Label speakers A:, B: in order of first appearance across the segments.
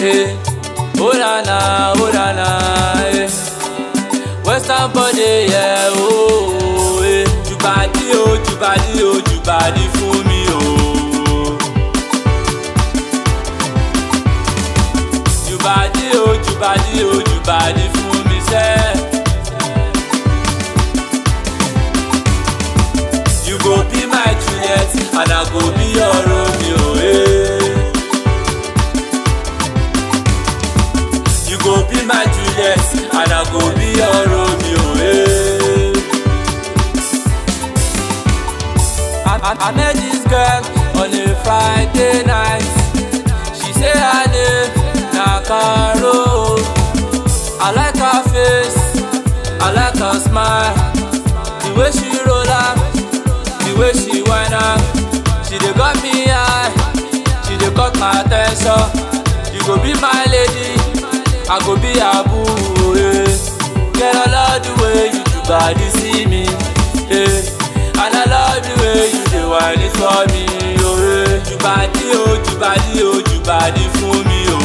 A: eh. Oh na na, oh na na, eh. Western body, yeah, oh, eh. Jùbàdí o, jùbàdí o, jùbàdí fún mi o. Jùbàdí o, jùbàdí o, jùbàdí fún mi sẹ́. You go be my Juliet and I go be your Romeo, eh. You go be my Juliet and I go be your Romeo, eh. I, I, I met this girl on a Friday night. She say her name na Caro. I like her face, I like her smile. The way she roll up, the way she whine up. She dey got me high, she dey cut my attention. You go be my lady, I go be her boo. Eh. Girl, I love the way you do body see me. Eh. And I love the way you dey whine it for me. Oh, eh. Jùbàdí o, jùbàdí o, jùbàdí fún mi o.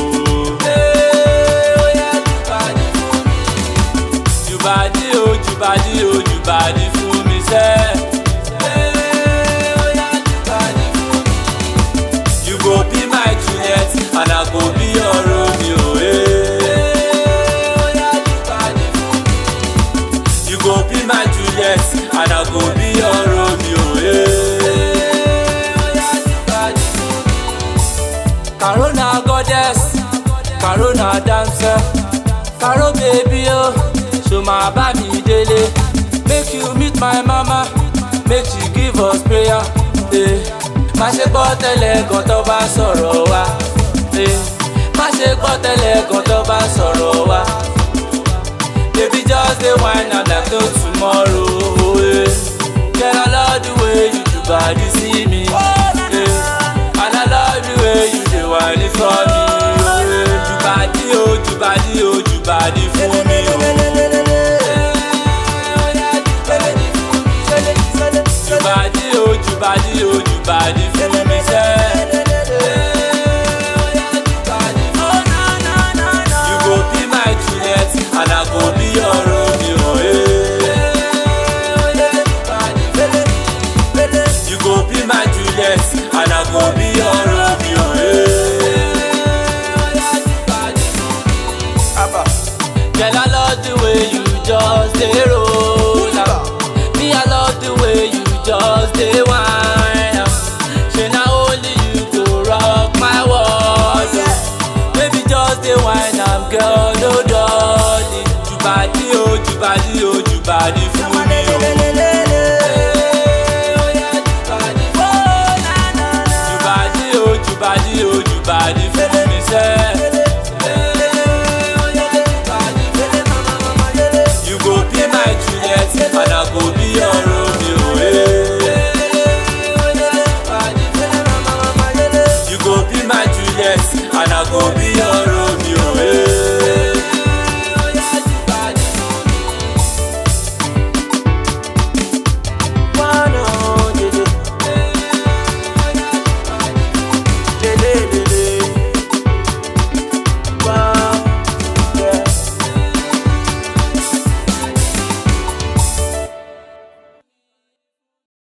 A: Eh, oh yeah, jùbàdí fún mi. Jùbàdí o, jùbàdí o, jùbàdí fún mi sẹ́. Eh, oh yeah, jùbàdí fún mi. You go be my Juliet and I go be your Romeo. Eh, oh yeah, jùbàdí fún mi. You go be my Juliet and I go be your Romeo. Eh, oh yeah, jùbàdí fún mi. Corona goddess, Corona dancer, Caro baby oh, so ma bá mi délé. Make you meet my mama, make she give us prayer. Eh. Má ṣe gbọ́ tẹ́lẹ̀ gan tó bá sọ̀rọ̀ wa. Eh. Má ṣe gbọ́ tẹ́lẹ̀ gan tó bá sọ̀rọ̀ wa. Baby just dey whine am like no tomorrow. Eh. Girl I love the way you do body see me. Eh. And I love the way you dey whine it for me. Eh. Jùbàdí o, jùbàdí o, jùbàdí fún mi o. Jùbàdí o, jùbàdí o, jùbàdí fún mi sẹ́. You go be my Juliet and I go be your Romeo. eh. You go be my Juliet and I go be your Romeo. eh. Girl, I love the way you just dey roll am. Me, I love the way you just dey whine am. Shey na only you go rock my world. oh. Baby, just dey whine am, girl, no dolly. Jùbàdí o, jùbàdí o, jùbàdí fún